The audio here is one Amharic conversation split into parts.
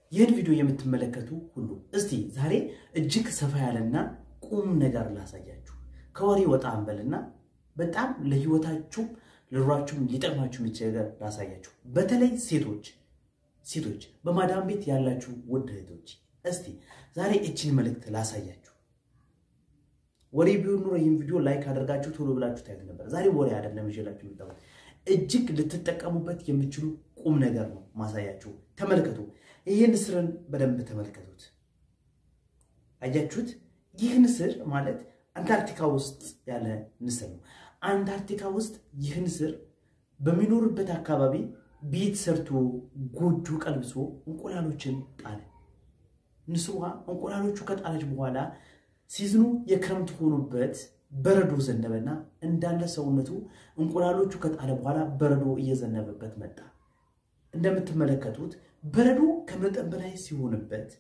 ይህን ቪዲዮ የምትመለከቱ ሁሉ እስቲ ዛሬ እጅግ ሰፋ ያለና ቁም ነገር ላሳያችሁ። ከወሬ ወጣ አንበልና በጣም ለህይወታችሁ ለኑሯችሁም ሊጠቅማችሁ የሚችል ነገር ላሳያችሁ። በተለይ ሴቶች ሴቶች በማዳም ቤት ያላችሁ ውድ እህቶች እስቲ ዛሬ እችን መልእክት ላሳያችሁ። ወሬ ቢሆን ኑሮ ይህን ቪዲዮ ላይክ አድርጋችሁ ቶሎ ብላችሁ ታዩት ነበር። ዛሬ ወሬ አይደለም ይዤላችሁ የመጣሁት እጅግ ልትጠቀሙበት የምችሉ ቁም ነገር ነው ማሳያችሁ። ተመልከቱ። ይህ ንስርን በደንብ ተመልከቱት። አያችሁት? ይህ ንስር ማለት አንታርክቲካ ውስጥ ያለ ንስር ነው። አንታርክቲካ ውስጥ ይህ ንስር በሚኖርበት አካባቢ ቤት ሰርቶ ጎጆ ቀልብሶ እንቁላሎችን ጣለ። ንስሯ እንቁላሎቹ ከጣለች በኋላ ሲዝኑ የክረምት ሆኖበት በረዶ ዘነበና እንዳለ ሰውነቱ እንቁላሎቹ ከጣለ በኋላ በረዶ እየዘነበበት መጣ። እንደምትመለከቱት በረዶ ከመጠን በላይ ሲሆንበት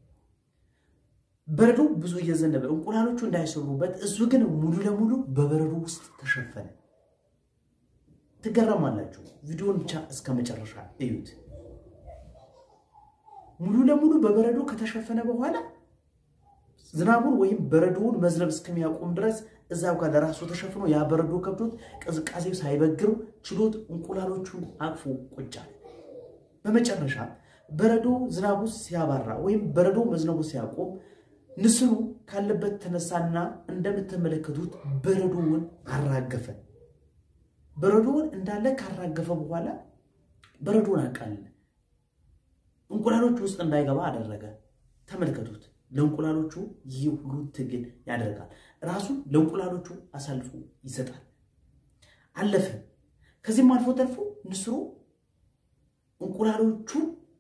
በረዶ ብዙ እየዘነበ እንቁላሎቹ እንዳይሰሩበት እሱ ግን ሙሉ ለሙሉ በበረዶ ውስጥ ተሸፈነ። ትገረማላችሁ። ቪዲዮን ብቻ እስከ መጨረሻ እዩት። ሙሉ ለሙሉ በበረዶ ከተሸፈነ በኋላ ዝናቡን ወይም በረዶውን መዝነብ እስከሚያቆም ድረስ እዛው ጋር ለራሱ ተሸፍኖ ያ በረዶ ከብዶት ቅዝቃዜው ሳይበግረው ችሎት እንቁላሎቹን አቅፎ ቁጭ አለ። በመጨረሻ በረዶ ዝናቡ ሲያባራ ወይም በረዶ መዝነቡ ሲያቆም ንስሩ ካለበት ተነሳና እንደምትመለከቱት በረዶውን አራገፈ። በረዶውን እንዳለ ካራገፈ በኋላ በረዶውን አቃለለ። እንቁላሎቹ ውስጥ እንዳይገባ አደረገ። ተመልከቱት። ለእንቁላሎቹ ይህ ሁሉ ትግል ያደርጋል። ራሱን ለእንቁላሎቹ አሳልፎ ይሰጣል። አለፈ። ከዚህም አልፎ ተርፎ ንስሩ እንቁላሎቹ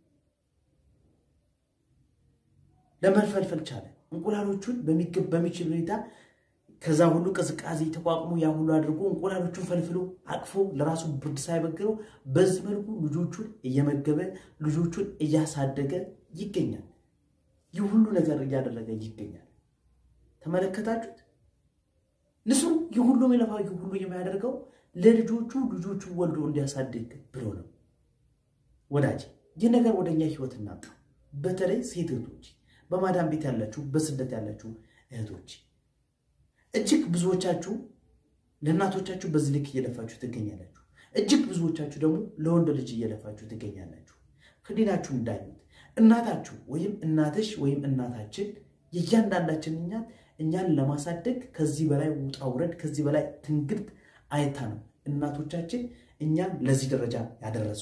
ለመፈልፈል ቻለ። እንቁላሎቹን በሚችል ሁኔታ ከዛ ሁሉ ቅዝቃዜ ተቋቁሞ ያ ሁሉ አድርጎ እንቁላሎቹን ፈልፍሎ አቅፎ ለራሱ ብርድ ሳይበግረው በዚህ መልኩ ልጆቹን እየመገበ ልጆቹን እያሳደገ ይገኛል። ይህ ሁሉ ነገር እያደረገ ይገኛል። ተመለከታችሁት? ንስሩ ይህ ሁሉ የሚለፋው ይህ ሁሉ የሚያደርገው ለልጆቹ ልጆቹ ወልዶ እንዲያሳድግ ብሎ ነው። ወዳጅ ይህ ነገር ወደ እኛ ህይወት እናምጣ። በተለይ ሴት እህቶች፣ በማዳም ቤት ያላችሁ፣ በስደት ያላችሁ እህቶች እጅግ ብዙዎቻችሁ ለእናቶቻችሁ በዚህ ልክ እየለፋችሁ ትገኛላችሁ። እጅግ ብዙዎቻችሁ ደግሞ ለወንድ ልጅ እየለፋችሁ ትገኛላችሁ። ህሊናችሁ እንዳዩት እናታችሁ ወይም እናትሽ ወይም እናታችን የእያንዳንዳችን እኛት እኛን ለማሳደግ ከዚህ በላይ ውጣ ውረድ ከዚህ በላይ ትንግርት አይታ ነው እናቶቻችን እኛን ለዚህ ደረጃ ያደረሱ።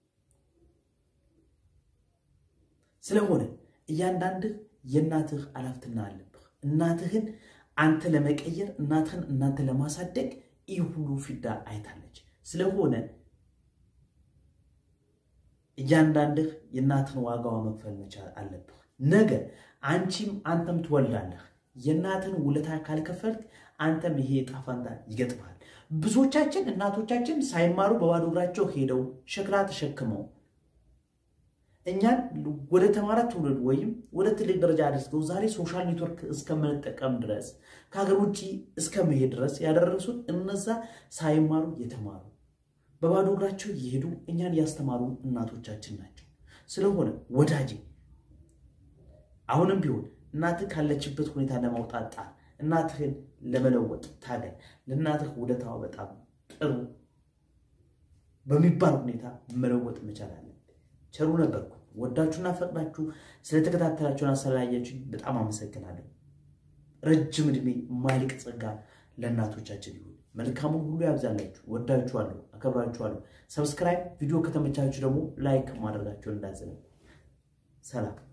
ስለሆነ እያንዳንድህ የእናትህ አላፍትና አለብህ። እናትህን አንተ ለመቀየር እናትህን እናንተ ለማሳደግ ይህ ሁሉ ፊዳ አይታለች። ስለሆነ እያንዳንድህ የእናትህን ዋጋዋ መክፈል መቻል አለብህ። ነገ አንቺም አንተም ትወልዳለህ። የእናትህን ውለታ ካልከፈልክ አንተም ይሄ ዕጣ ፈንታ ይገጥማል። ብዙዎቻችን እናቶቻችን ሳይማሩ በባዶ እግራቸው ሄደው ሸክላ ተሸክመው እኛን ወደ ተማረ ትውልድ ወይም ወደ ትልቅ ደረጃ አድርገው ዛሬ ሶሻል ኔትወርክ እስከምንጠቀም ድረስ ከሀገር ውጭ እስከመሄድ ድረስ ያደረሱን እነዛ ሳይማሩ የተማሩ በባዶ እግራቸው እየሄዱ እኛን ያስተማሩ እናቶቻችን ናቸው። ስለሆነ ወዳጅ አሁንም ቢሆን እናትህ ካለችበት ሁኔታ ለማውጣት ጣር፣ እናትህን ለመለወጥ ታገል። ለእናትህ ውለታዋ በጣም ጥሩ በሚባል ሁኔታ መለወጥ መቻል አለ። ቸሩ ነበርኩ። ወዳችሁና ፈቅዳችሁ ስለተከታተላችሁን አሰላያችሁ በጣም አመሰግናለሁ። ረጅም ዕድሜ ማይልቅ ጸጋ ለእናቶቻችን ይሁን። መልካሙን ሁሉ ያብዛላችሁ። ወዳችኋለሁ፣ አከብራችኋለሁ። ሰብስክራይብ፣ ቪዲዮ ከተመቻችሁ ደግሞ ላይክ ማድረጋችሁን እንዳዘነ ሰላም